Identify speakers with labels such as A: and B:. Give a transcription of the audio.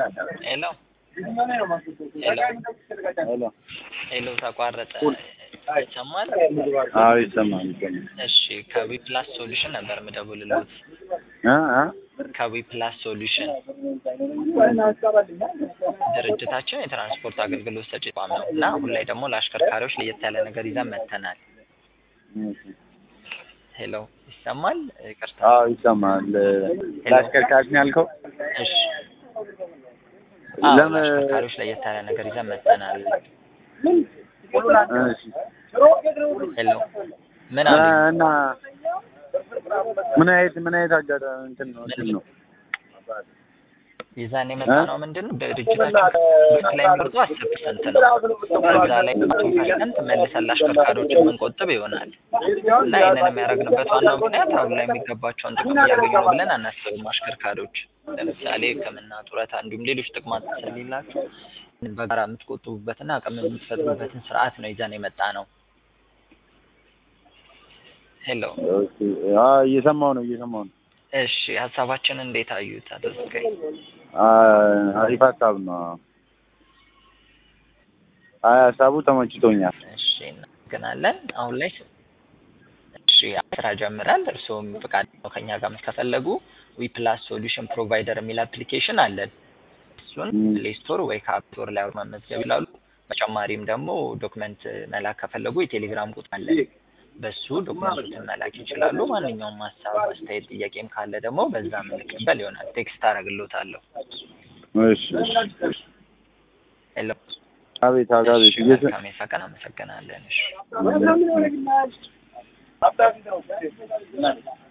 A: ሄሎ ሄሎ
B: ሄሎ
A: ሄሎ ተቋረጠ። ይሰማል?
B: አዎ ይሰማል ይሰማል
A: እሺ ከዊ ፕላስ ሶሉሽን ነበር የምደውልልዎት።
B: እ እ
A: ከዊ ፕላስ ሶሉሽን ድርጅታችን የትራንስፖርት አገልግሎት ሰጪ ተቋም ነው እና አሁን ላይ ደግሞ ለአሽከርካሪዎች ለየት ያለ ነገር ይዘን መጥተናል። ሄሎ ይሰማል? ይቅርታ።
B: አዎ ይሰማል ለአሽከርካሪ ነው ያልከው
A: እሺ አዎ
B: ለምን
A: ለአሽከርካሪዎች ለየት ያለ ነገር ይዘን መጥተናል።
B: እሺ
A: ሄሎ ምን አሉ?
B: እና ምን አይነት ምን አይነት አጋጣሚ እንትን ነው እንትን ነው
A: ይዛን የመጣ ነው ምንድን ነው ድርጅታችን ብክ ላይ የሚቆርጡ አስር ፐርሰንት ነው። በዛ ላይ መቶ ፐርሰንት መልሰን ለአሽከርካሪዎች የምንቆጥብ ይሆናል እና ይህንን የሚያደርግንበት ዋናው ምክንያት አሁን ላይ የሚገባቸውን ጥቅም እያገኙ ነው ብለን አናስብም። አሽከርካሪዎች ለምሳሌ ሕክምና፣ ጡረታ እንዲሁም ሌሎች ጥቅማ ስለሌላቸው በጋራ የምትቆጥቡበትና አቅም የምትፈጥሩበትን ስርዓት ነው ይዘን የመጣ ነው። ሄሎ
B: ኦኬ አዎ እየሰማሁ ነው እየሰማሁ ነው
A: እሺ ሀሳባችንን እንዴት አዩት? አድርገኝ
B: አ- አሪፍ ሀሳብ ነው አይ ሀሳቡ ተመችቶኛል
A: እሺ እናመሰግናለን። አሁን ላይ እሺ ስራ ጀምራል። እርስዎም ፍቃድ ነው ከኛ ጋር ከፈለጉ ዊ ፕላስ ሶሉሽን ፕሮቫይደር የሚል አፕሊኬሽን አለን። እሱን
B: ም።
A: ፕሌይ ስቶር ወይ ከአፕ ስቶር ላይ መመዝገብ ይላሉ። በተጨማሪም ደግሞ ዶክመንት መላክ ከፈለጉ የቴሌግራም ቁጥር አለን። በሱ ዶክመንቶችን መላክ ይችላሉ። ማንኛውም ሀሳብ፣ አስተያየት፣ ጥያቄም ካለ ደግሞ በዛ ምልክበል ይሆናል። ቴክስት አደርግልዎታለሁ።
B: እሺ እሺ እሺ
A: ሄሎ
B: አቤት አቤት
A: እሺ
B: እየሰ
A: መልካም የስራ ቀን። አመሰግናለን። እሺ